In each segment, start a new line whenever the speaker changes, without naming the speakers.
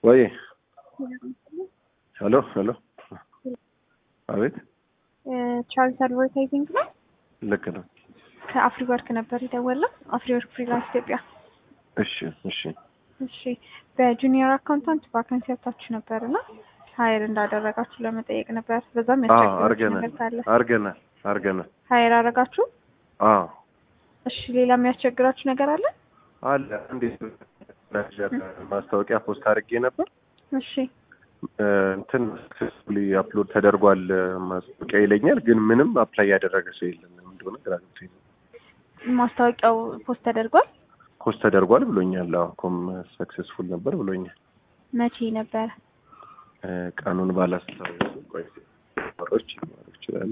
ወይ ሄሎ ሄሎ፣ አቤት።
ቻርልስ አድቨርታይዚንግ ነው።
ልክ ነው።
ከአፍሪ ወርክ ነበር የደወለው። አፍሪ ወርክ ፍሪላንስ ኢትዮጵያ።
እሺ እሺ።
እሺ በጁኒየር አካውንታንት ቫካንሲ ያታችሁ ነበር እና ሀይር እንዳደረጋችሁ ለመጠየቅ ነበር። በዛም
አዎ
ያስቸግራችሁ
አርገናል
ነገር ካለ
አርገናል አርገናል።
ሀይር አደረጋችሁ።
አዎ
እሺ ሌላ የሚያስቸግራችሁ ነገር አለ?
አለ። እንዴት ማስታወቂያ ፖስት አድርጌ ነበር
እሺ
እ፣ እንትን ሰክሰስፉሊ አፕሎድ ተደርጓል ማስታወቂያ ይለኛል፣ ግን ምንም አፕላይ ያደረገ ሰው የለም። ምን እንደሆነ ግራ ገብቶኝ ነው።
ማስታወቂያው ፖስት ተደርጓል።
ፖስት ተደርጓል ብሎኛል። አዎ ኮም ሰክሰስፉል ነበር ብሎኛል።
መቼ ነበረ?
እ፣ ቀኑን ባላስታውስ ቆይ ወሮች ሊኖሩ ይችላሉ።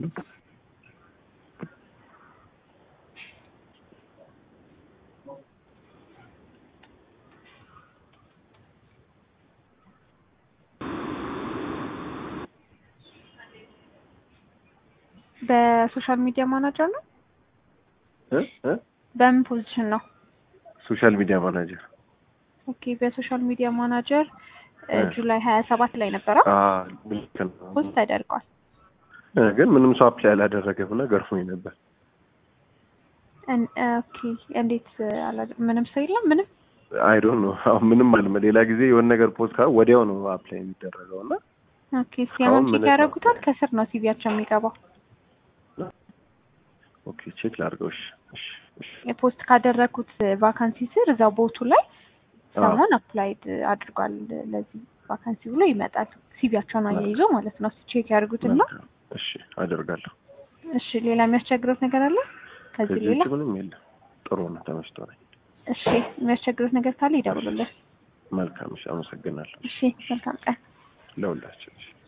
በሶሻል ሚዲያ ማናጀር ነው።
እ እ
በምን ፖዚሽን ነው?
ሶሻል ሚዲያ ማናጀር
ኦኬ በሶሻል ሚዲያ ማናጀር እ፣
እ።
ጁላይ ሀያ ሰባት ላይ ነበረ
አ ልክ ነው።
ፖስት ተደርጓል።
እ፣ ግን ምንም ሰው አፕላይ አላደረገም እና ገርፎኝ ነበር።
እን- ኦኬ እንዴት አላ- ምንም ሰው የለም ምንም
አይ ዶንት ኖ አሁን ምንም አልመ ሌላ ጊዜ የሆነ ነገር ፖስት ካለ ወዲያው ነው አፕላይ የሚደረገው እና
ኦኬ ሲያመን
አሁን
ቼክ
ምንም
ያደርጉታል። ከስር ነው ሲቪያቸው የሚገባው።
ኦኬ ቼክ ላድርገው። እሺ እሺ እሺ
የፖስት ካደረግኩት ቫካንሲ ስር እዛው ቦቱ ላይ
አዎ።
ሰሞን አፕላይድ አድርጓል ለዚህ ቫካንሲ ብሎ ይመጣል። ሲቪያቸውን አያይዞ ማለት ነው። ቼክ ያደርጉትና
መልካም። እሺ አደርጋለሁ።
እሺ ሌላ የሚያስቸግሩት ነገር አለ ከዚህ
ከዚህ
ሌላ?
ውጭ ምንም የለም። ጥሩ ነው። ተመስቶ ነኝ።
እሺ የሚያስቸግሩት ነገር ካለ ይደውሉልን።
መልካም። እሺ አመሰግናለሁ።
እሺ መልካም ቀን።
ለሁላችን እሺ